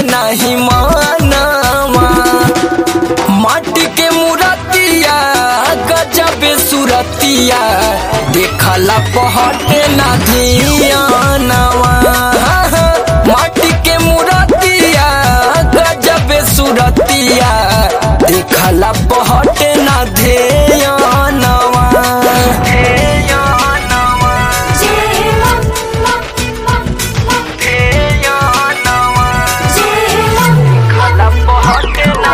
नाही मानवा माटी के मूर्तिया गजब सुरतिया देखला पहटे ना धियानवा माटी के मूर्तिया गजब सुरतिया देखला पहटे ना धियानवा धियानवा जय मां मां मां मां धियानवा जय मां देखला पहटे ना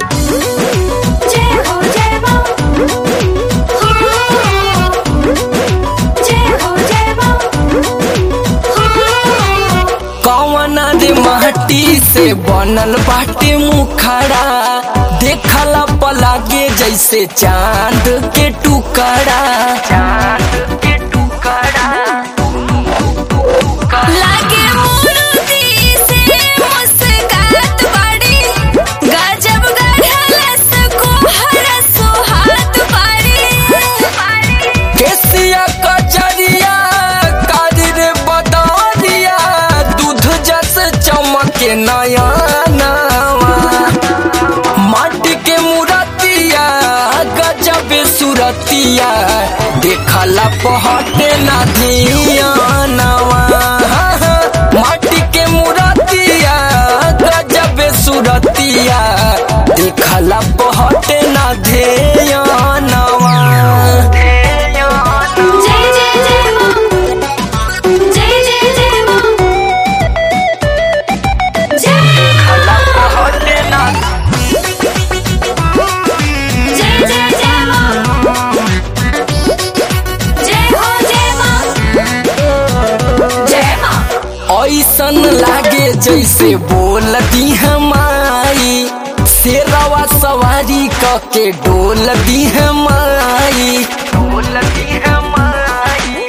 जय हो जय मां जय हो जय मां कौन रे माटी से बनल बाटे मुखड़ा देखला पलागे जैसे चांद के टुकड़ा चांद के टुकड़ा लागे मूर्ति से मुस्कात बड़ी गजब गढ़लस को हर सुहात बड़ी केसिया कचरिया कादिर बदरिया दूध जस चमके नया माटी के मूर्तिया गजब सुरतिया देखला पहटे ना धियानवा माटी के मूर्तिया गजब सुरतिया देखला पहटे ना धियानवा जय जय जय मां जय जय जय मां जय जय जय जय मां जय हो जय मां जय मां ऐसन लागे जैसे बोलती हमारी शेरवा सवारी क के डोलती हमारी डोलती हमारी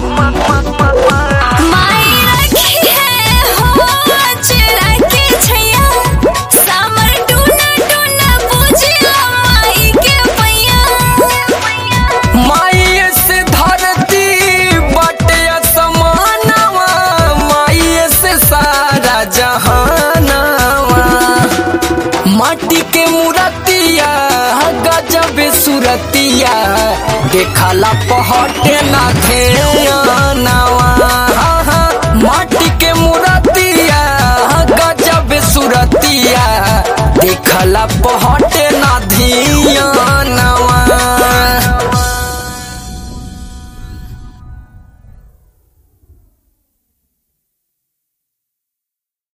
माई रखी है हो अचरा के छैया समर टूना टूना पूजिया माई के पैया माई से धरती बटे समानवा माई से सारा जहानवा माटी के मूर्तिया गजब सुरतिया देखला पहटे ना ध्यानवा माटी के मूर्तिया गजब सुरतिया देखला पहटे